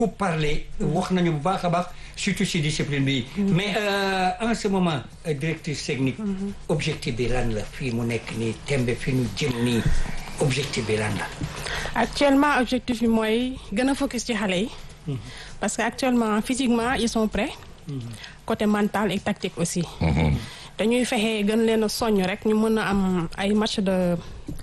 pour parler wax nañu bu baax a baax surtout si discipline bi mais en ce moment directrice technique objectif bi lan la fii mu nekk nii tembe fi ñu jëm nii objectif bi lan la actuellement objectif bi mooy gën a focus ci xale yi parce que actuellement physiquement ils sont prêts côté mental et tactique aussi dañuy fexe gën leen a soññ rek ñu mën a am ay match de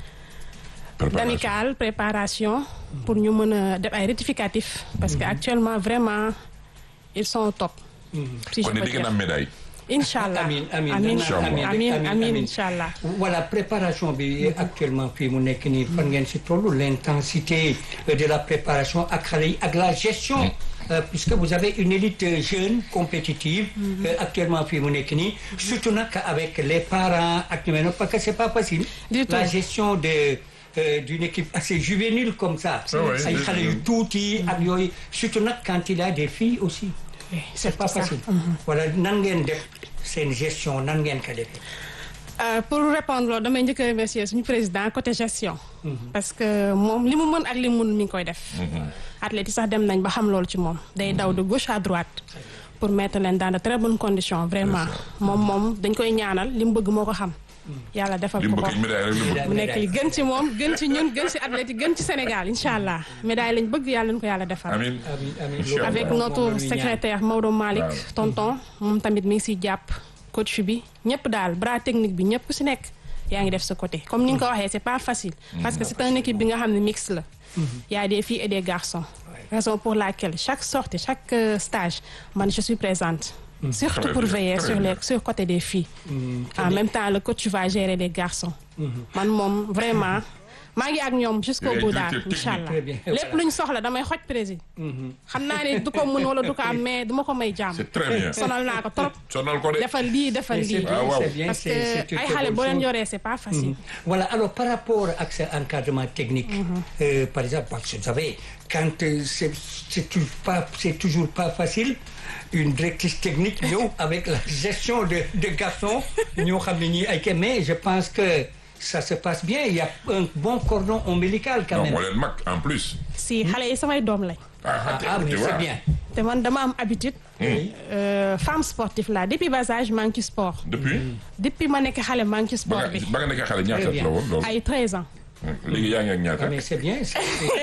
d'amical préparation pour ñu mën a def ay rectificatif parce que actuellement vraiment ils sont au top si je kon peux di ngeen dire am médaille. incha allah Amin, amin, amin amin, amin amin, amin amin. incha allah voilà préparation bi actuellement fii mu nekk nii fan ngeen si toll l'intensité de la préparation ak xale yi ak la gestion euh, puisque vous avez une élite euh, jeune compétitive euh, actuellement fii mu nekk nii surtout nag avec les parents ak ñu mel noonu parce que c'est pas facile Du tout. la gestion de euh, d'une équipe assez juvénile comme ça Ah ouais, ay oui, xale oui. yu tuuti ak yooyu surtout nag quand il y a des filles aussi Oui, c'est pas ça. facile voilà nan ngeen def seen gestion nan ngeen ko defee Euh, pour répondre loolu damay njëkk a remercier suñu président côté gestion. parce que moom li mu mën ak li mu mën mi ngi koy def. athlètes yi sax dem nañ ba xam loolu ci moom. day daw de gauche à droite. pour mettre leen dans de très bonnes conditions vraiment moom moom dañ koy ñaanal li mu bëgg moo ko xam. yàlla defal li ko mu ko bëgg médaille rek la bëgg. mu nekk li gën ci moom gën ci ñun gën ci athlètes yi gën ci Sénégal incha allah médaille lañ bëgg yàlla nañu ko yàlla defal. amiin amiin amiin Inch'Allah. avec Moom la notre ñuy ñaan. secrétaire Maodo Malick Waaw. tonton moom tamit mi ngi siy jàpp coach bi ñëpp daal bras technique bi ñëpp si nekk yaa ngi def sa côté comme ni nga ko waxee c'est pas facile parce que c'est une équipe bi nga xam ne mixte la y a des filles et des garçons raison pour laquelle chaque sortie chaque euh, stage man je suis présente surtout Très pour bien, veiller très sur bien. les sur côté des filles en même temps le coach va gérer les garçons man moom vraiment maa ngi ak ñoom jusqu'au Yooyu bout daal directeur incha allah Très bien, lépp lu ñu soxla damay xoj président xam naa ne du ko mën wala du ko am mais du ma ko may jàmm c'est très bien. sonal naa ko trop sonal ko de. defal lii defal Mais c'est lii bien, Ah, waaw. c'est bien, parce que c'est- c'est une ay très xale bonne boo leen chose. yoree c'est pas facile Voilà, alors par rapport à ce encadrement technique, euh, par exemple, parce que vous savez, quand euh, c'est c'est toujours pas, c'est toujours pas facile, une directrice technique, nous, avec la gestion de, de garçons, nous, xam ne ñii ay kii, mais je pense que ça se passe bien, il y a un bon cordon ombilical quand non même. moo leen mag en plus. si xale yi samay doom lañ Ah, ah, mais tu vois. c'est bien. te man dama am habitude Oui. euh, femme sportive la depuis bas âge maa ngi ci sport depuis. depuis ma nekk xale maa ngi ci ba sport nga bi ba nga nekkee xale ñaata Très bien. la woon loolu. ay 13 ans léegi yaa ngi ak ñaata. Ah, mais c'est bien. c'est-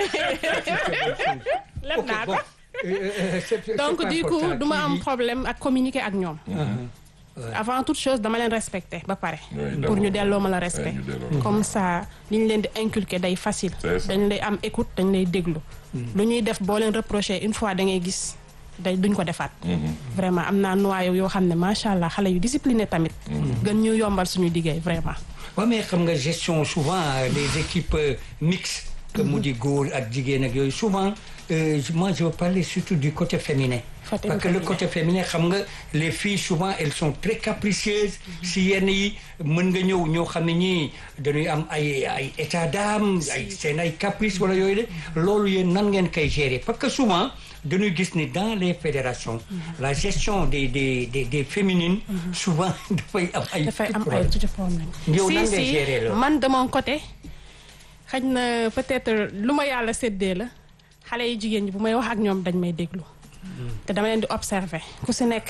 lépp Ok, naa bon. ko Euh, euh, c'est- c'est donc pas du coup important. du ma am Qui- problème ak communiquer ak ñoom avant toute chose dama leen respecter ba pare Oui, pour d'abord. ñu delloo ma la respect ñu delloo. comme ça li ñu leen di inculquer day facile C'est ça. dañ lay am écoute dañ lay déglu lu ñuy def boo leen reprocher une fois da ngay gis day duñ ko defaat vraiment am naa noyau yoo xam ne macha allah xale yu discipliné tamit gën ñu yombal suñu liggéey vraiment waaw mais xam nga gestion souvent euh, les équipes euh, mixtes que mu di góor ak jigéen ak yooyu souvent euh, moi je veux parler surtout du côté féminin Côté parce que le féminin. côté féminin xam nga les filles souvent elles sont très capricieuses si yenn yi mën nga ñëw ñoo xam ne ñii dañuy am ay ay état d'âme ay seen ay caprice wala yooyu de loolu yéen nan ngeen koy gérer parce que souvent dañuy gis ni dans les fédérations la gestion des des des des féminines souvent dafay am ay dafay am ay problème. tuuti problème Yow si nan ngay si gérer loolu? man de mon côté xëy na peut-être lu ma yàlla séddee la xale yu jigéen ñi bu may wax ak ñoom dañ may déglu te dama leen di observer ku si nekk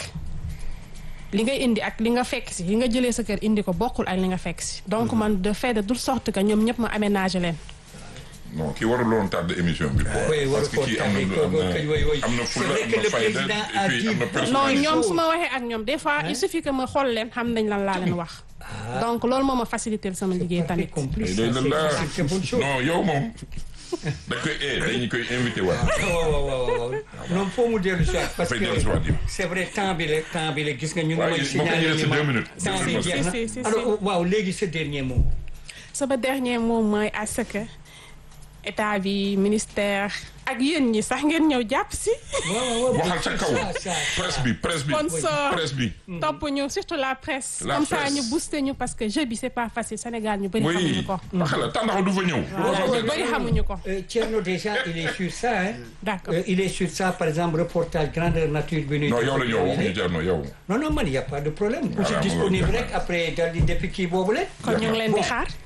li nga indi ak li nga fekk si li nga jëlee sa kër indi ko bokkul ak li nga fekk si donc man de fait de toute sorte que ñoom ñëpp ma aménager leen non kii warul woon tardé émission bi. Oui, waru parce que ko kii am na tardé, am ko- ko- oui, oui. na am na C'est fulla vrai am que na le fayda président et a puis dit- am na non personnalité. ñoom su ma waxee ak ñoom des fois il suffit que ma xool leen xam nañ lan laa leen wax donc loolu moo ma faciliter sama liggéey tamit complice Day ça, la la c'est- c'est une bonne chose. non yow moom dañ koy eh dañu koy invité waat. waaw waaw waaw waaw non foo mu dellu si waat parce Dafay que dellu si waat yow. c'est vrai temps bi la temps bi la gis nga ñu ngi Waaw, may moom signaler dañuy def si ni ma- deux minutes. temps bi Si, jeex na si, si, si. alors waaw léegi ce dernier mot sama dernier mot mooy à ce que état bi ministère ak yéen ñi sax ngeen ñëw jàpp si. waaw waaw waxal sa kaw ça, ça. presse bi presse bi Sponsor. presse bi. topp ñu surtout la presse. La comme ça presse. ñu booster ñu parce que jeu bi c'est pas facile Sénégal ñu bëri xamuñu oui ko. waxala tàndaxu du fa ñëw. voilà ñu bëri xamuñu ko. Euh, Thierno déjà il est sur ça hein D'accord. Euh, il est sur ça par exemple reportage grandeur nature bi ñuy non def yow la ak ñëw yooyu waxuñu de. jar no yow. non non man y a pas de problème je Voilà, suis mu disponible ngi rek après dal di depuis kii boobu la kon ñu ngi leen di xaar.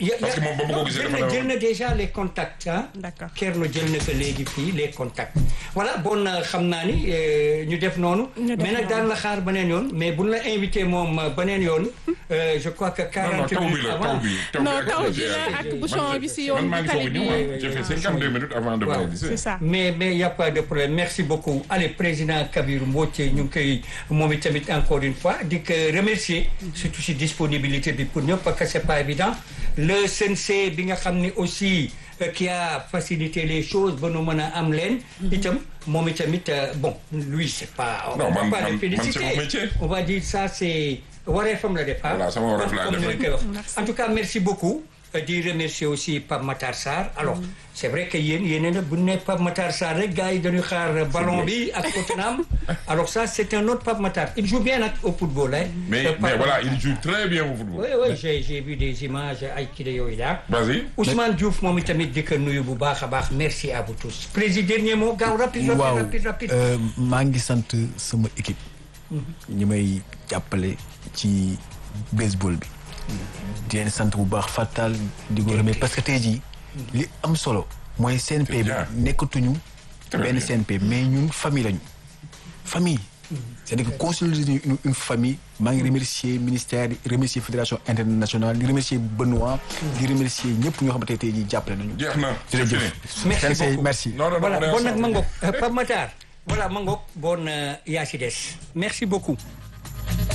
Ya- parce que ya- moom ba ma ko non, gisee jël dafa na ne jël na déjà les contacts ah. D'accord. Kerno jël na ko léegi fii les contacts. voilà bon euh, xam naa ni euh, ñu def noonu. Ñu def mais nag noonu. daan la xaar beneen yoon mais buñ la invité moom euh, beneen yoon euh, je crois que non non 40 taw bi minutes la taw avant. bi. non ak taw bi accéléré. la ak Man, bouchon bi si man yoon maa bi ngi soog tali a bi ñëw oui, ah. oui, j'ai fait oui. 52 minutes avant de Waaw. me c'est ça mais mais y a pas de problème merci beaucoup allez président Kabir Mbodj ñu ngi koy moom tamit encore une fois di ko remercier surtout si disponibilité bi pour ñëpp parce que c'est pas évident le CNC bi nga xam ne aussi euh, qui a facilité les choses ba nu mën a am leen itam moom itamit euh, bon lui c'est pas on Non, va man- pas man- le man, féliciter c'est mon métier. on va dire ça c'est wareefam la def ah. Voilà, sama wareef laa Comme def ni ñu koy wax. Merci. en tout cas merci beaucoup euh, di remercier aussi Pape Matar Sarr alors c'est vrai que yéen yéen a bu ñu nee Pape Matar Sarr rek gars yi dañuy xaar ballon bi ak Tottenham alors ça c'est un autre Pape Matar il joue bien nag au football hein. mais Euh, mais Pape voilà Matar. il joue très bien au football. oui oui j'ai j'ai vu des images ay kii de yooyu daal. vas-y. Ousmane Diouf moom itamit di ko nuyu bu baax a baax merci à vous tous président dernier mot gaaw rapide rapide waaw rapide rapide. euh, maa ngi sant sama équipe ñi may jàppale ci baseball bi di leen sant bu baax Fatal di ko remercier parce que tey jii li am solo mooy CNP C'est bi bien. nekkatuñu Très benn bien. CNP mais ñun famille lañu famille c'est-à-dire que consolider une, une famille maa ngi remercier ministère di remercier fédération internationale di remercier Benoît di remercier ñëpp ñoo xamante ne tey jii jàppale nañu jeex na c'est jërëjëf fini. Merci CNC, beaucoup. merci non non non voilà on est bon nag ensemble. ma ngoog Pape Matar voilà ma ngoog bon euh, yaa ci des merci beaucoup